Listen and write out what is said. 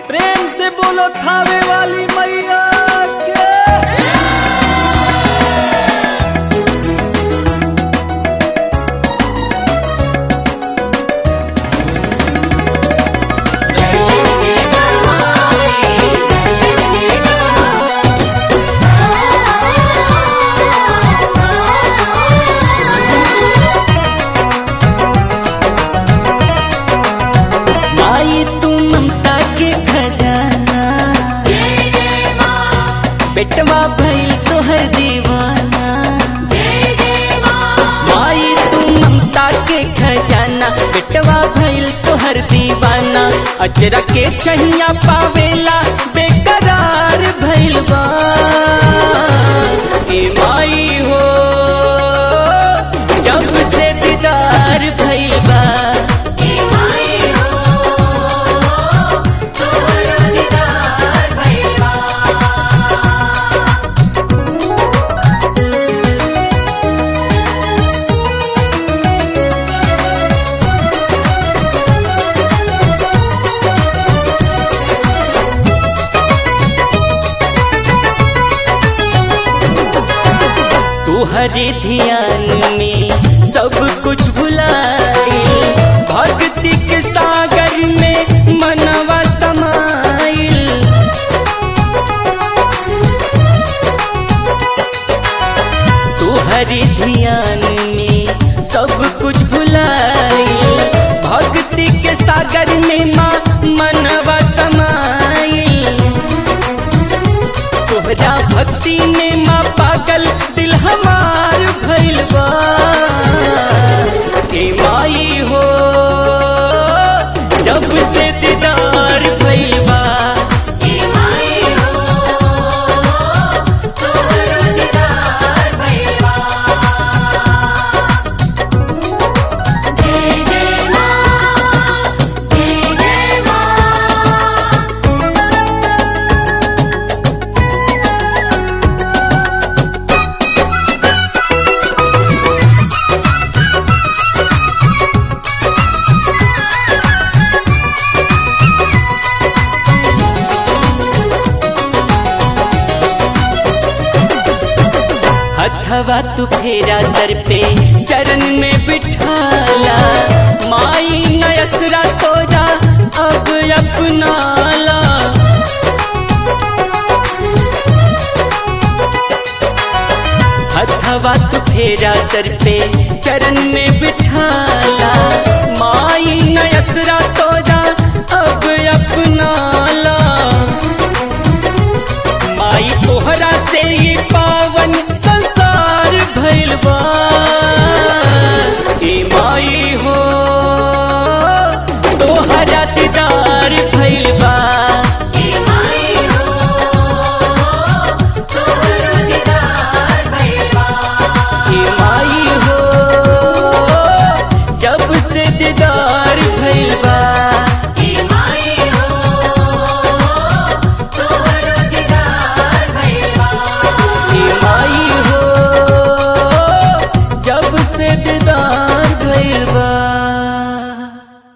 प्रेम से बोलो थावे वाली मैया के दर्शन के करवाए दर्शन के माई तू ममता के खजाना जय जय मां बेटवा भइल तोहर दीवाना जय जय मां माई तू ममता के खजाना बेटवा भइल तोहर दीवाना अजरा के चहिया पावेला बेकरार भइल बा ए माई हो जब से दीदार भइल बा हे माई हो तोहरा दीदार भइलबा तुहरे ध्यान में सब कुछ भुलाई भक्ति के सागर में मनवा समाइल तुहरे ध्यान में सब कुछ भुलाई भक्ति के सागर में माँ मनवा समाइल तोहरा भक्ति में माँ पागल दिल हमार भइल बा ए माई हो जब से दीदार भइल बा हे माई हो तोहरा दीदार भइलबा जय जय मां जय जय मां हथवा तू फेरा सर पे चरण में बिठाला माई नयसरा तोरा अब अपनाला हथवा तू फेरा सर पे चरण में बिठाला माई नयसरा तोरा